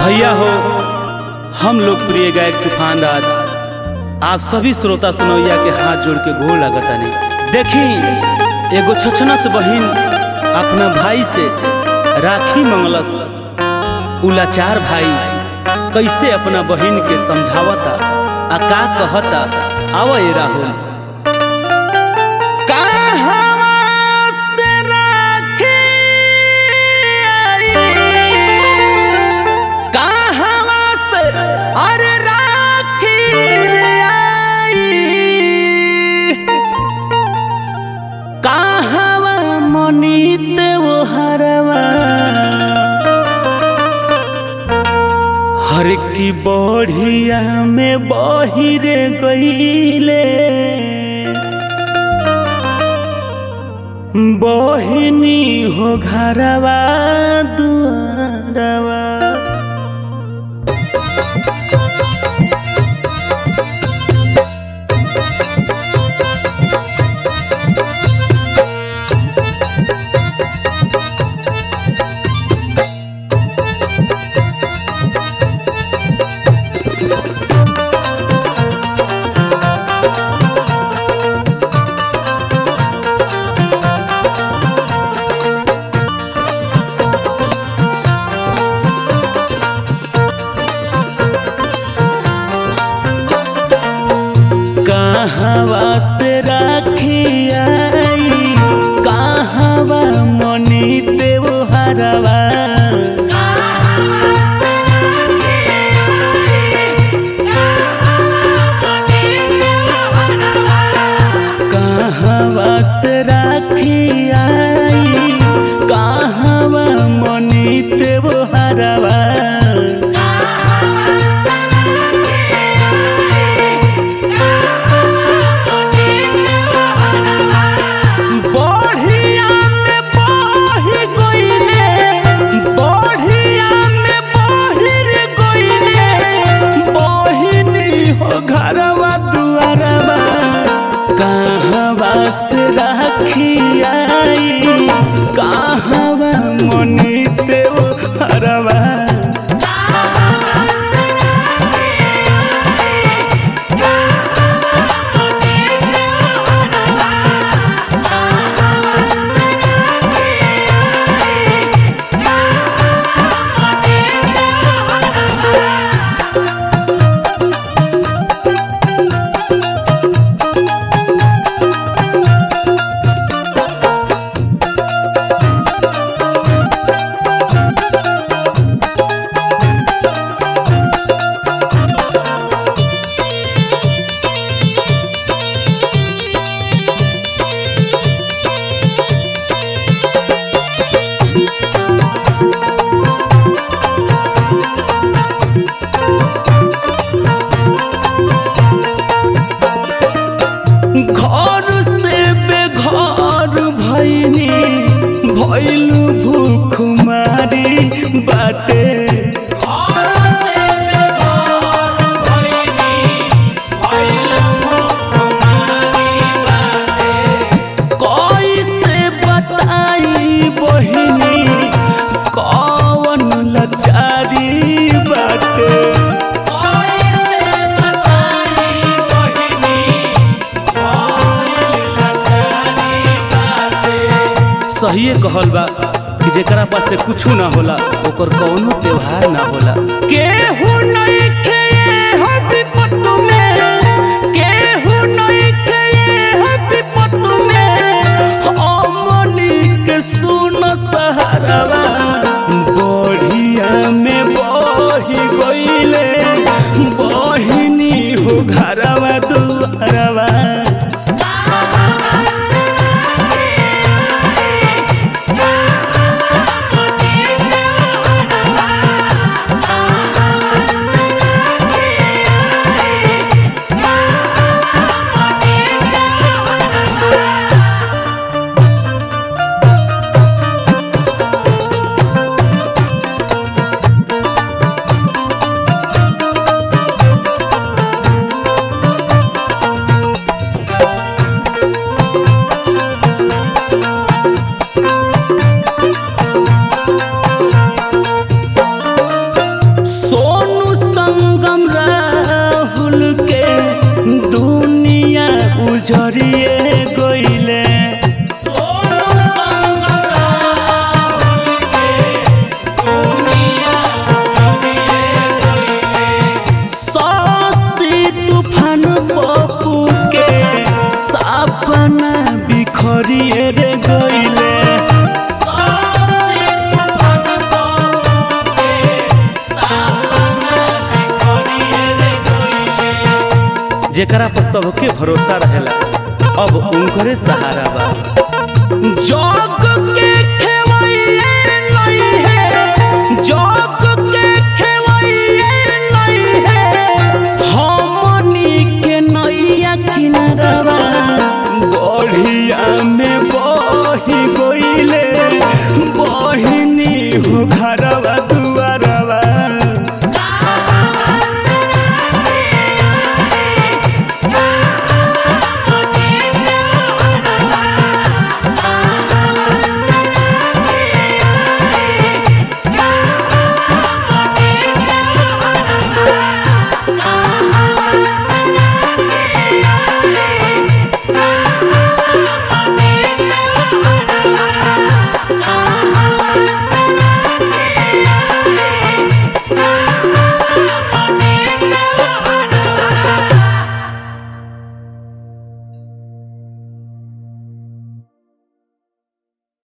भैया हो हम लोकप्रिय गायक तूफान राज आप सभी श्रोता सुनैया के हाथ जोड़ के गोड़ लगतानी देखी एगो छछनत बहिन अपना भाई से राखी मंगलस उलाचार भाई कैसे अपना बहिन के समझावता आ का कहता आवा ए राहुल कहवा से राखी आई? कहवा से अरे राखी रे आई? कहवा मनीत वो हरवा हर की बढ़िया में बहिरे गईले बहिनी हो घरवा दुआरवा कहवा से राखी आई कहवा मनी देव हरवा कहवा से राखी आई कहवा मनी देव हरवा बढ़िया में बही गइले बढ़िया में बहिर गइले बहिनी हो घरवा दुआरवा कहवा से राखी आई कहवा मनी देव हरवा घर से बेघर भैनी भैलू भूख मारी बाटे कैसे बताई बहिनी कौन लचारी बाटे सहिए कहल बा कि जेकरा पास से कुछ ना होला ओकर कौनो त्योहार ना होला केहू नहीं के हो विपत में केहू नहीं के हो विपत में अमनी के सुन सहारवा बढ़िया में बही गइले बहिनी हो घरवा दुआरवा जेकरा पर सबके भरोसा रहेला अब उनकरे सहारा बा जग के